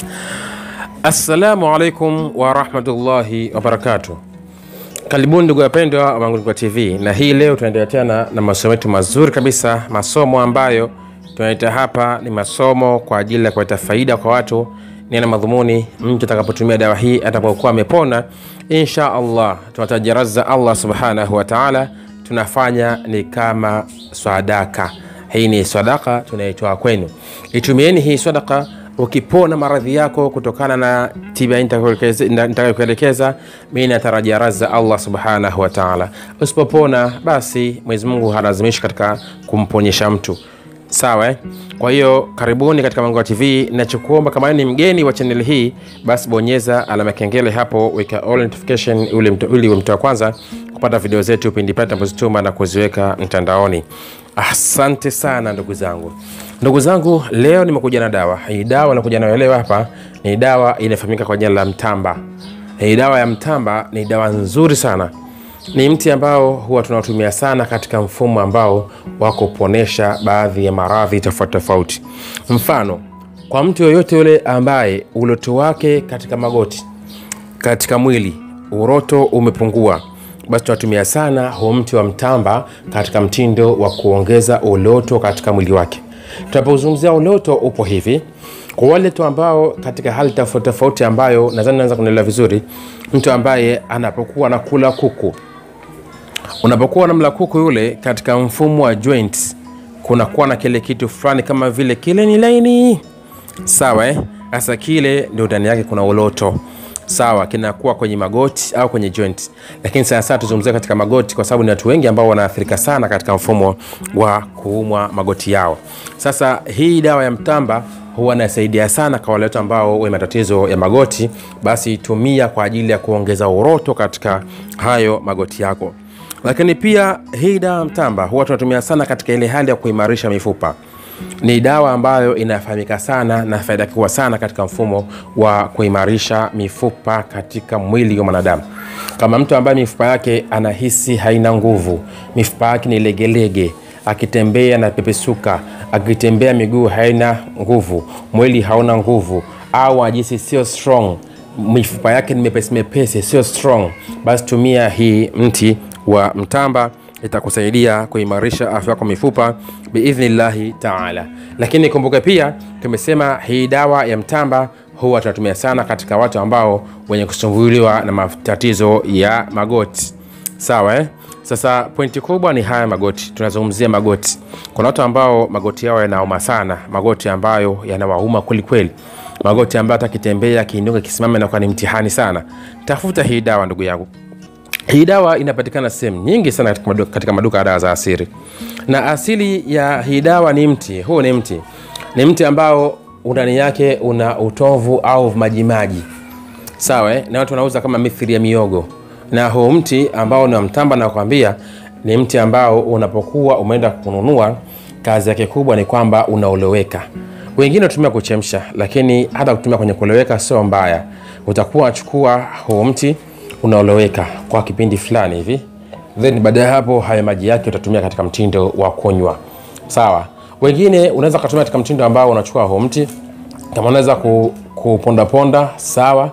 Assalamu alaikum warahmatullahi wabarakatuh. Karibuni ndugu wapendwa wa Mangulukwa TV, na hii leo tunaendelea tena na masomo yetu mazuri kabisa, masomo ambayo tunaita hapa ni masomo kwa ajili ya kuleta faida kwa watu. Ni na madhumuni mtu atakapotumia dawa hii atakapokuwa amepona, insha Allah tunatajaraza Allah subhanahu wa ta'ala, tunafanya ni kama sadaka. Hii ni sadaka tunaitoa kwenu, itumieni hii sadaka ukipona maradhi yako kutokana na tiba nitakayokuelekeza, mi natarajia raza Allah subhanahu wa ta'ala. Usipopona basi Mwenyezi Mungu halazimishi katika kumponyesha mtu sawa eh? Kwa hiyo karibuni katika Mangulukwa TV. Nachokuomba kama ni mgeni wa chaneli hii, basi bonyeza alama kengele hapo, weka all notification ili uwe mtu wa kwanza kupata video zetu pindi pale tunapozituma na kuziweka mtandaoni. Asante sana ndugu zangu. Ndugu zangu, leo nimekuja na dawa hii. Dawa nakuja nayo leo hapa ni dawa inafahamika kwa jina la mtamba. Hii dawa ya mtamba ni dawa nzuri sana ni mti ambao huwa tunaotumia sana katika mfumo ambao wa kuponesha baadhi ya maradhi tofauti tofauti. Mfano, kwa mtu yoyote yule ambaye uloto wake katika magoti, katika mwili uroto umepungua, basi tunatumia sana huu mti wa mtamba katika mtindo wa kuongeza uloto katika mwili wake. Tunapozungumzia uloto, upo hivi kwa wale tu ambao katika hali tofauti tofauti, ambayo nadhani naweza kunaelewa vizuri, mtu ambaye anapokuwa anakula kuku unapokuwa namla kuku yule katika mfumo wa joints, kunakuwa na kile kitu fulani kama vile kile ni laini sawa, eh? Sasa kile ndio ndani yake kuna uloto sawa, kinakuwa kwenye magoti au kwenye joint, lakini sana sana tuzungumzia katika magoti, kwa sababu ni watu wengi ambao wanaathirika sana katika mfumo wa kuumwa magoti yao. Sasa hii dawa ya mtamba huwa inasaidia sana kwa wale watu ambao wenye matatizo ya magoti, basi tumia kwa ajili ya kuongeza uroto katika hayo magoti yako lakini pia hii dawa ya mtamba huwa tunatumia sana katika ile hali ya kuimarisha mifupa. Ni dawa ambayo inafahamika sana na faida kubwa sana katika mfumo wa kuimarisha mifupa katika mwili wa mwanadamu. Kama mtu ambaye mifupa yake anahisi haina nguvu, mifupa yake ni legelege, akitembea na pepesuka, akitembea miguu haina nguvu, mwili hauna nguvu, au ajisi sio strong, mifupa yake ni mepesi mepesi, sio strong, basi tumia hii mti wa mtamba itakusaidia kuimarisha afya yako mifupa biidhnillahi taala. Lakini kumbuka pia tumesema hii dawa ya mtamba huwa tunatumia sana katika watu ambao wenye kusumbuliwa na matatizo ya magoti, sawa eh? Sasa pointi kubwa ni haya magoti, tunazungumzia magoti. Kuna watu ambao magoti yao yanauma sana, magoti ambayo yanawauma kwelikweli, magoti ambayo hata kitembea kiinuka kisimame nakuwa ni mtihani sana. Tafuta hii dawa ndugu yangu. Hii dawa inapatikana sehemu nyingi sana katika maduka, katika maduka ya dawa za asili, na asili ya hii dawa ni mti huu. Ni mti ni mti ambao ndani yake una utovu au majimaji sawa, eh? na watu wanauza kama mithili ya miogo. Na huu mti ambao ni wa mtamba, nakwambia ni mti ambao unapokuwa umeenda kununua, kazi yake kubwa ni kwamba unaoloweka. Wengine wanatumia kuchemsha, lakini hata kutumia kwenye kuloweka sio mbaya. Utakuwa achukua huu mti unaoloweka kwa kipindi fulani hivi, then baada ya hapo hayo maji yake utatumia katika mtindo wa kunywa sawa. Wengine unaweza kutumia katika mtindo ambao unachukua huo mti kama unaweza kuponda ponda sawa,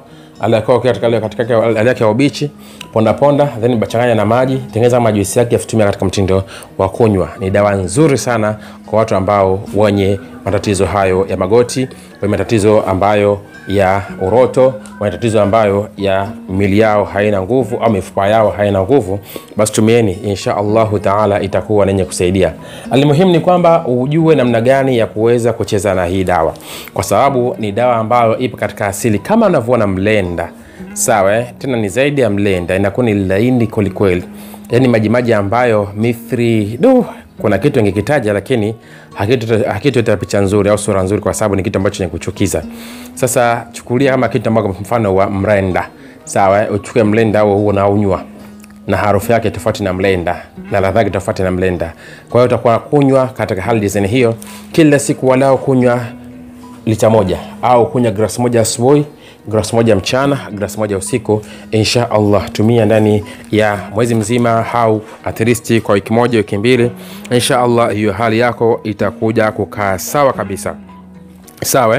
katika hali yake ya ubichi, ponda ponda, then bachanganya na maji, tengeneza majuisi yake, yafutumia katika mtindo wa kunywa. Ni dawa nzuri sana kwa watu ambao wenye matatizo hayo ya magoti, wenye matatizo ambayo ya uroto, wenye tatizo ambayo ya mili yao haina nguvu au mifupa yao haina nguvu, basi tumieni, insha Allahu taala itakuwa nenye kusaidia. Almuhimu ni kwamba ujue namna gani ya kuweza kucheza na hii dawa, kwa sababu ni dawa ambayo ipo katika asili kama unavyoona mlenda, sawa eh? Tena ni zaidi ya mlenda, inakuwa ni laini kwelikweli, yani majimaji ambayo mithri du kuna kitu ingekitaja lakini hakitoleta picha nzuri au sura nzuri, kwa sababu ni kitu ambacho ni kuchukiza. Sasa chukulia kama kitu ambacho mfano wa mrenda, sawa. Uchukue mlenda huo huo na unywa, na harufu yake tofauti na mlenda na ladha yake tofauti na mlenda. Kwa hiyo utakuwa kunywa katika hali design hiyo kila siku, walao kunywa lita moja au kunywa glasi moja asubuhi glasi moja mchana, glasi moja usiku, insha Allah. Tumia ndani ya mwezi mzima au at least kwa wiki moja, wiki mbili, insha Allah, hiyo hali yako itakuja kukaa sawa kabisa. Sawa.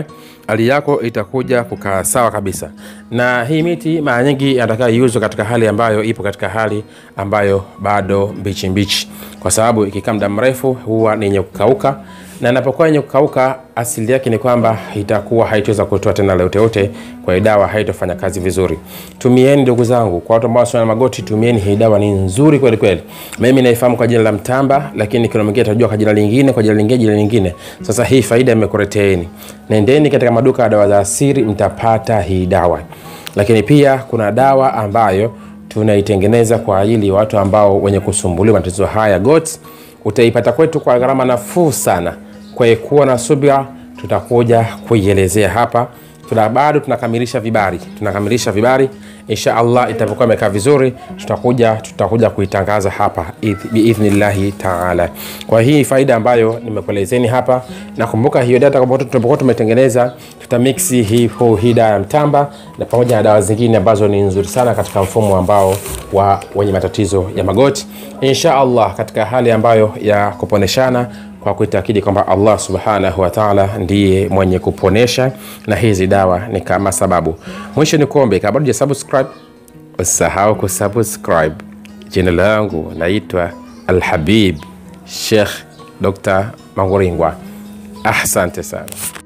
hali yako itakuja kukaa sawa kabisa. Na hii miti mara nyingi inataka iuzwe katika hali ambayo ipo katika hali ambayo bado mbichi mbichi, kwa sababu ikikaa muda mrefu huwa ni yenye kukauka, na inapokuwa yenye kukauka asili yake ni kwamba itakuwa haitoweza kutoa tena lolote yote, kwa hiyo dawa haitofanya kazi vizuri. Tumieni ndugu zangu, kwa watu ambao wana magoti, tumieni hii dawa, ni nzuri kweli kweli. Mimi naifahamu kwa jina la mtamba, lakini kuna mwingine atajua kwa jina lingine, kwa jina lingine, jina lingine. Sasa hii faida imekuleteeni, nendeni katika maduka ya dawa za asili, mtapata hii dawa. Lakini pia kuna dawa ambayo tunaitengeneza kwa ajili ya watu ambao wenye kusumbuliwa matatizo haya goti, utaipata kwetu kwa gharama nafuu sana. Kwa hiyo kuwa na subira, tutakuja kuielezea hapa. Tuna bado tunakamilisha vibari, tunakamilisha vibari. Insha Allah itapokuwa imekaa vizuri, tutakuja tutakuja kuitangaza hapa biidhnillahi taala. Kwa hii faida ambayo nimekuelezeni hapa, nakumbuka hiyo data kwa tunapokuwa tumetengeneza, tutamixi hii hii dawa ya mtamba na pamoja na dawa zingine ambazo ni nzuri sana katika mfumo ambao wa wenye matatizo ya magoti, insha Allah katika hali ambayo ya kuponeshana kwa kuitakidi kwamba Allah subhanahu wa ta'ala ndiye mwenye kuponesha na hizi dawa ni kama sababu. Mwisho ni kuombe, kabla ya subscribe, usahau kusubscribe. Jina langu naitwa Alhabib Sheikh Dr. Manguringwa. Asante sana.